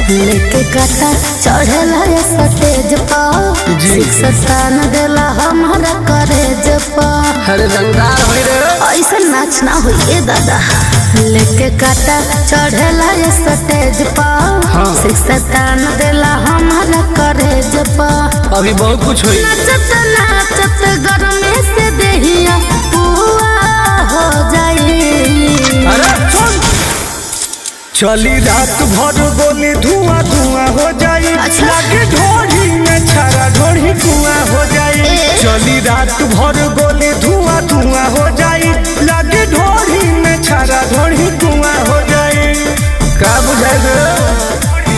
लेके काटा चढ़ेला ये सतेज पा जी। शिक्षा न देला हमारा करेज पा अरे रंगदार होई रे ऐसा नाच ना हो ये दादा लेके काटा चढ़ेला ये सतेज पा हाँ। शिक्षा न देला हमारा करेज पा अभी बहुत कुछ होई नाचत नाचत गरमे से देहिया पुआ हो जाई अरे सुन चली रात भर गोली धुआं धुआं हो जाई अच्छा। लागे ढोढ़ी में छारा ढोढ़ी धुआं हो जाई ए। चली रात भर गोली धुआं धुआं हो जाई लागे ढोढ़ी में छारा ढोढ़ी धुआं हो जाई का बुझाई रे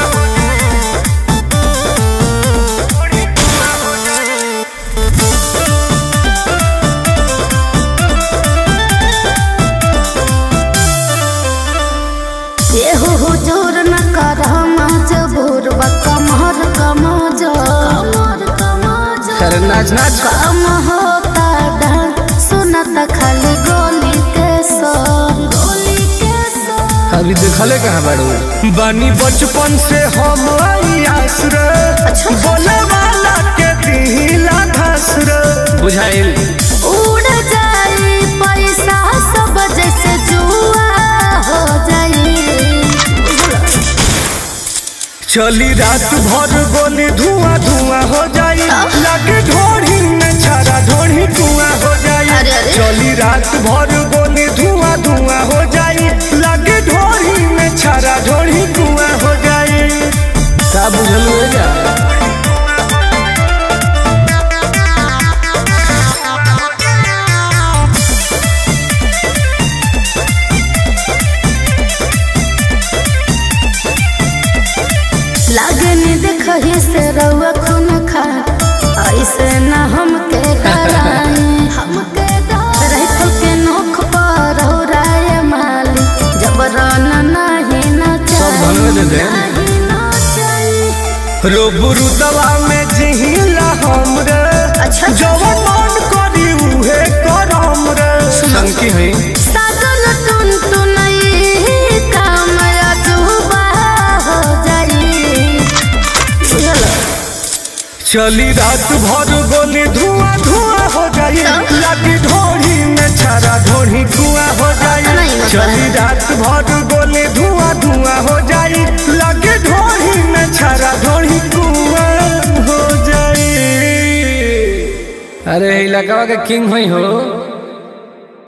एहो हुजूर न कर मजबूर बा कमर कमजोर कमर कमजोर अरे नाच नाच कम होता ढंग सुनत खाली गोली के सोर गोली के सोर अभी देखले कहाँ बाड़ू बानी बचपन से हम आस रे अच्छा। बोले वाला के दिला धस रे बुझाइल उड़ जाई पैसा सब जैसे जुआ हो जाई चली रात भर गोली धुआं धुआं हो जाई लागे ढोढ़ी में छारा ढोढ़ी धुआं हो जाई अरे, अरे। चली रात भर गोली धुआं धुआं हो जाई लागे ढोढ़ी में छारा ढोढ़ी धुआं हो जाई का बुझल हो जा लागनी देखही से रउआ खून खा ऐसे न हमके कराई हमके राइफल के नोख पर हो राय माली जबरन नहीं न सब भंग दे दे। नहीं न चाहिए रोबरू दवा में जिहिला हम रे अच्छा। जवन मन करी उहे करम रे संकी है साजन टुन टुनई काम अजूबा हो जाई बुझल चली रात भर गोली धुआं धुआं हो जाई तो? लागी ढोढ़ी में छारा ढोढ़ी धुआं हो जाई नहीं मतलब। चली रात भर गोली धुआं धुआं हो जाई लागी ढोढ़ी में छारा ढोढ़ी धुआं हो जाई अरे इलाका के किंग होई हो